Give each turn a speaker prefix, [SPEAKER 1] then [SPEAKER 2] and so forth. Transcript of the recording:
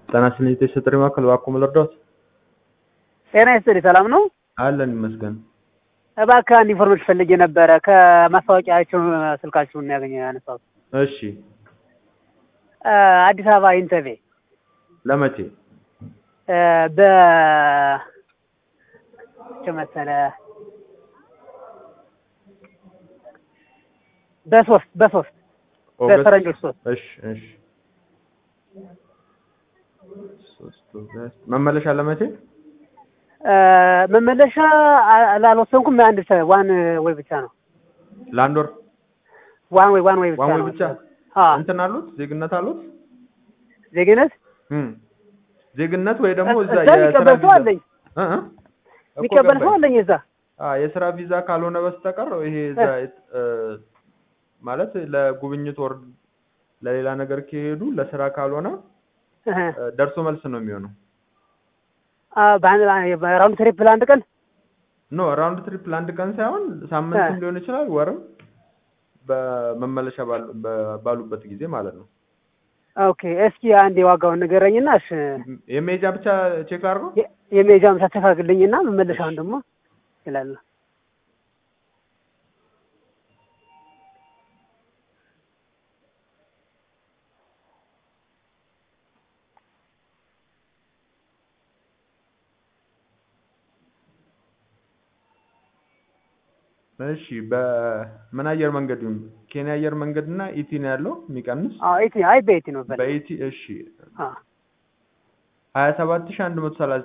[SPEAKER 1] ጤና ይስጥልኝ የተሰጠኝ ማዕከል እባክዎ ምን ልርዳዎት?
[SPEAKER 2] ጤና ይስጥልኝ ሰላም ነው?
[SPEAKER 1] አለን ይመስገን።
[SPEAKER 2] እባክህ አንድ ኢንፎርሜሽን ፈልጌ ነበረ ከማስታወቂያቸው ስልካችሁን ነው ያገኘ ያነሳሁት።
[SPEAKER 1] እሺ
[SPEAKER 2] አዲስ አበባ ኢንተርቬ
[SPEAKER 1] ለመቼ?
[SPEAKER 2] በ መቼ መሰለ በሶስት በሶስት
[SPEAKER 1] ኦገስት?
[SPEAKER 2] በፈረንጆች ሶስት
[SPEAKER 1] እሺ እሺ ሶስት ኦገስት መመለሻ ለመቼ?
[SPEAKER 2] መመለሻ አልወሰንኩም። አንድ ሰ- ዋን ወይ ብቻ ነው
[SPEAKER 1] ለአንድ ወር
[SPEAKER 2] ዋን ወይ ዋን ወይ ብቻ
[SPEAKER 1] ዋን ወይ
[SPEAKER 2] ነው።
[SPEAKER 1] ብቻ?
[SPEAKER 2] አዎ
[SPEAKER 1] እንትን አሉት ዜግነት አሉት?
[SPEAKER 2] ዜግነት
[SPEAKER 1] እም ዜግነት ወይ ደግሞ እዛ
[SPEAKER 2] እዛ
[SPEAKER 1] የስራ
[SPEAKER 2] የሚቀበል ሰው
[SPEAKER 1] ቪዛ
[SPEAKER 2] አለኝ
[SPEAKER 1] እ እ እኮ
[SPEAKER 2] የሚቀበል ሰው
[SPEAKER 1] ገባኝ።
[SPEAKER 2] አለኝ እዛ
[SPEAKER 1] አ የስራ ቪዛ ካልሆነ በስተቀር ይሄ እዛ እ ማለት ለጉብኝት ወር ለሌላ ነገር ከሄዱ ለስራ ካልሆነ
[SPEAKER 2] እህ።
[SPEAKER 1] እ ደርሶ መልስ ነው የሚሆነው።
[SPEAKER 2] አ በአንድ በራውንድ ትሪፕ ለአንድ ቀን
[SPEAKER 1] ኖ ራውንድ ትሪፕ ለአንድ ቀን ሳይሆን ሳምንትም ሊሆን ይችላል፣ ወርም በመመለሻ ባሉ- በ- ባሉበት ጊዜ ማለት ነው።
[SPEAKER 2] ኦኬ እስኪ አንድ የዋጋውን ንገረኝና እሺ
[SPEAKER 1] የሜጃ ብቻ ቼክ አድርገው።
[SPEAKER 2] የ- የሜጃ ምሳ ተካክልኝና መመለሻውን ደግሞ ይላል
[SPEAKER 1] እሺ በምን አየር መንገድ ይሁን? ኬንያ አየር መንገድ እና ኢቲ ነው ያለው የሚቀንስ
[SPEAKER 2] አዎ ኢቲ አይ በኢቲ ነው በል
[SPEAKER 1] በኢቲ እሺ
[SPEAKER 2] አዎ
[SPEAKER 1] ሀያ ሰባት ሺህ አንድ መቶ ሰላሳ